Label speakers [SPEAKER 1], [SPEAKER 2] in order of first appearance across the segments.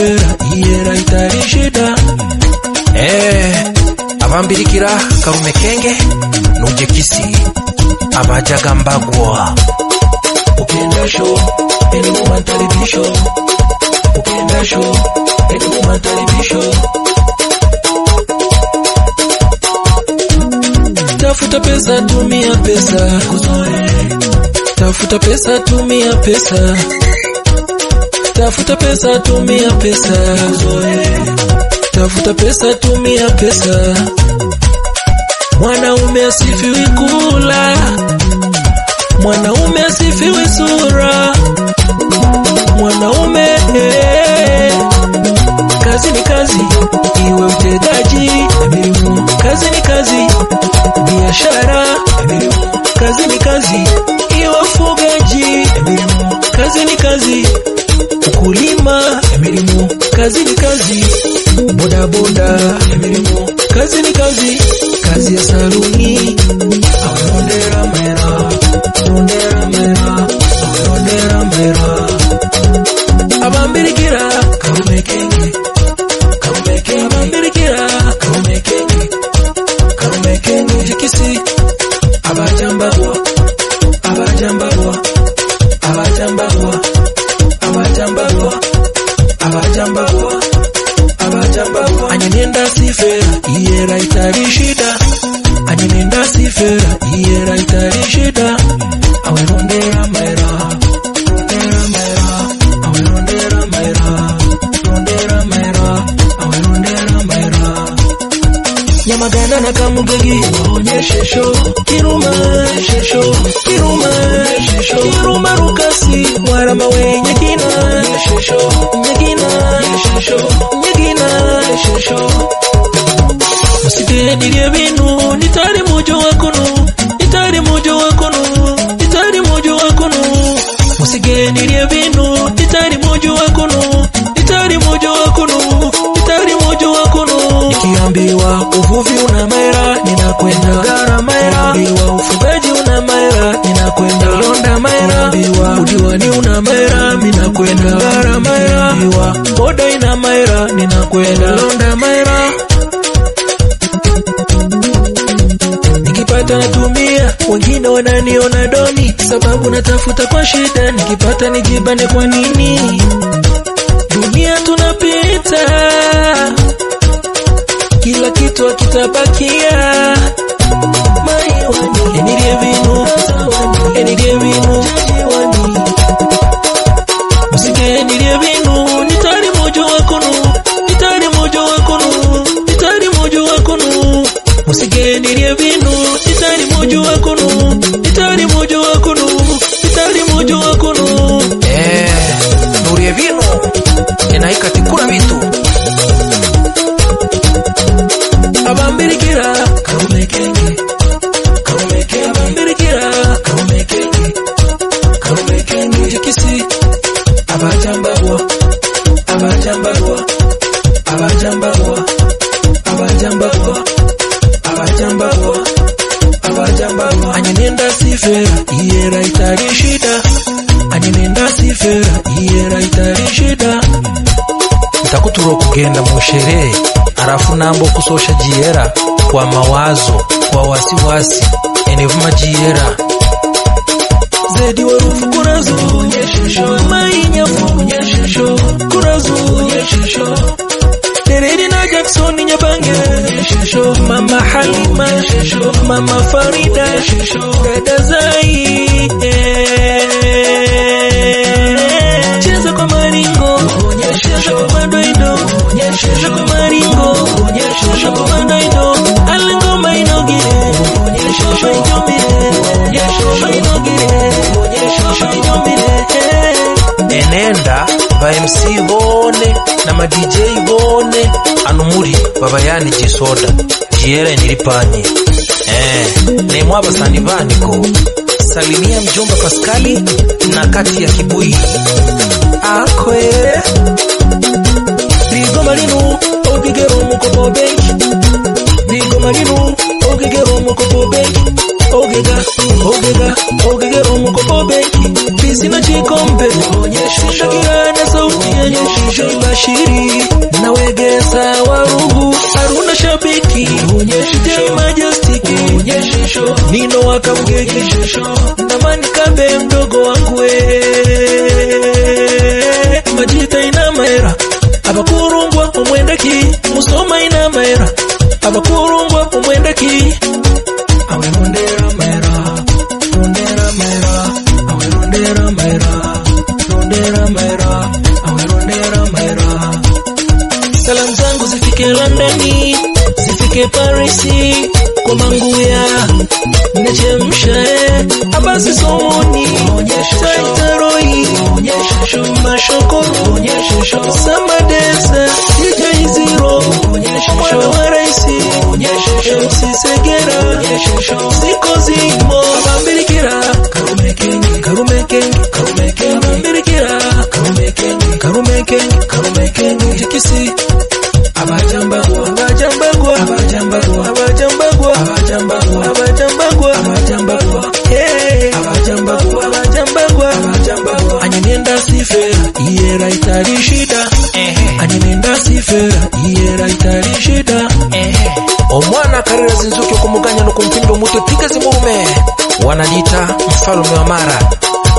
[SPEAKER 1] sifera iyera itari shida
[SPEAKER 2] Eh, abambirikira karume kenge nuje kisi abajaga mbagwa
[SPEAKER 1] ukenda sho eni mu mataribisho ukenda sho eni mu mataribisho tafuta pesa tumia pesa tafuta pesa tumia pesa tafuta pesa tumia pesa tafuta pesa tumia pesa mwanaume asifiwi kula mwanaume asifiwi sura mwanaume eh, kazi ni kazi iwe utegaji elimu kazi ni kazi biashara elimu kazi ni kazi iwe ufugaji elimu kazi ni kazi ukulima elimu kazi ni kazi bodaboda elimu kazi ni kazi kazi ya saluni awerondera mera rondera mera awerondera mera abambirikira karumekenge karumekenge abambirikira karumekenge karumekenge jikisi abajambabwa abajambabwa abajambabwa abajambabwa abajambabwa abajambabwa anyenenda sifera iyera itari shida anyenenda sifera iyera itari shida awerondera mera rondera mera awerondera mera rondera mera awerondera mera nyamagana na kamugegi onyeshesho kiruma shesho kiruma shesho kiruma rukasi mwarama we nyegina shesho nyegina shesho nyegina shesho musigendirye binu nitari mujo wakunu nitari mujo wakunu nitari mujo wakunu musigendirye binu nitari mujo wakunu nitari mujo wakunu nitari mujo wakunu nikiambiwa uvuvi una maera ninakwenda gara maera nikiambiwa ufugaji una maera ninakwenda londa maera nikiambiwa udiwani una maera ninakwenda gara maera nikiambiwa boda ina maera ninakwenda londa maera nikipata natumia, wengine wananiona doni, sababu natafuta kwa shida, nikipata nijibane kwa nini? Dunia tunapita, kila kitu akitabakia maiwani enirie vinu enirie vinu musike enirie vinu nitari mojo wakonu nitari mojo wakonu nitari mojo wakonu musigenirye binu nitari mojo wakonu nitari mojo wakonu nitari mojo wakonu
[SPEAKER 2] Eh, nurie binu enaikatikura bitu
[SPEAKER 1] abambirikira karumekenge karumekenge abambirikira karumekenge karumekenge jikisi abajambabwa abajambabwa abajambabwa abajambabwa abajambabwa abajambabwa anyenenda sifera iyera itari shida anyenenda sifera iyera itari shida
[SPEAKER 2] ntakutura okugenda mu sherehe halafu namba okusosha jiera kwa mawazo kwa wasiwasi enevuma jiera
[SPEAKER 1] zedi warufu kurazu mainyafu kurazu Tereri na Jackson Nyabange Mama Halima Mama Farida Dada Zai eh. Cheza kwa maringo Cheza kwa madoido Cheza kwa maringo Cheza kwa madoido Alingoma inogire Shoma injomire Shoma inogire Shoma injomire
[SPEAKER 2] enenda ba MC bone na ma DJ bone anumuri baba yani jisoda jiera nyiripanye eh nemwa abasani baniko salimia mjomba Paskali na kati ya kibui
[SPEAKER 1] akwe ligoma linu okigera omukopo benki ligoma linu okigera omukopo benki ogega ogega okigera omukopo benki bisina kikombe shakira na sauti yenye shimba Bashiri na Wegesa Warugu Haruna Shabiki DJ Majestic Nino Wakamgegi na Mani Kabe mdogo wangu we Majita ina maera abakurungwa umwendaki musoma ina maera abakurungwa umwendaki awe rondera maera rondera maera awe rondera maera rondera maera awe rondera maera salamu zangu zifike Londoni zifike Parisi kwa manguya nachemsha abasi somoni taitaroi mashokoro samadesa DJ Zero mwana wa raisi MC Segera ziko zimo bambirikira karume kengi karume kengi karume kengi bambirikira karume kengi karume kengi karume kengi jikisi abajambagwa abajambagwa abajambagwa abajambagwa abajambagwa abajambagwa abajambagwa hey abajambagwa abajambagwa abajambagwa anyinenda sifera iyera itari shida anyinenda sifera iyera itari shida
[SPEAKER 2] omwana akarira zinzuki okumuganya nokumpimba omutwe piga zimurume wanajita mfalume wa mara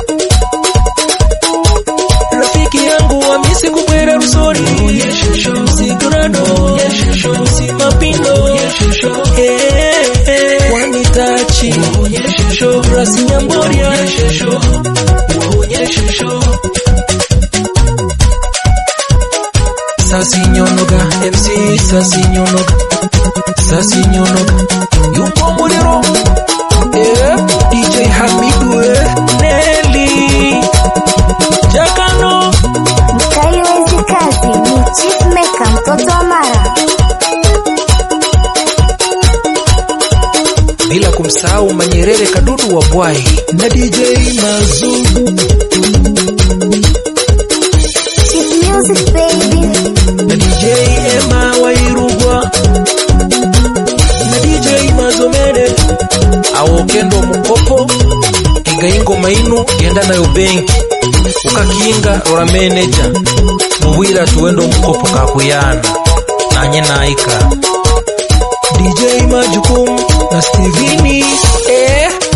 [SPEAKER 1] rafiki yangu wamisi kubwera rusori sigurado simapindo wanitachi rasi nyamboria sasi nyonoga mc sasi nyonoga sasi nyonoga yuko muliro eh, dj hamidu eh, neli jakano
[SPEAKER 3] Mkaiwezi kazi ni Chief Meka mtoto wa Mara.
[SPEAKER 2] bila kumsahau manyerere kadudu wa bwai
[SPEAKER 1] na dj mazu
[SPEAKER 3] Chief Music Baby.
[SPEAKER 1] na dj ema wairugwa na dj mazomene
[SPEAKER 2] awokendo mukopo igaingo mainu genda nayo benki ukakinga rora meneja mubwira tuwendo mukopo kakuyana nanye naika
[SPEAKER 1] dj majukumu na stevini
[SPEAKER 2] eh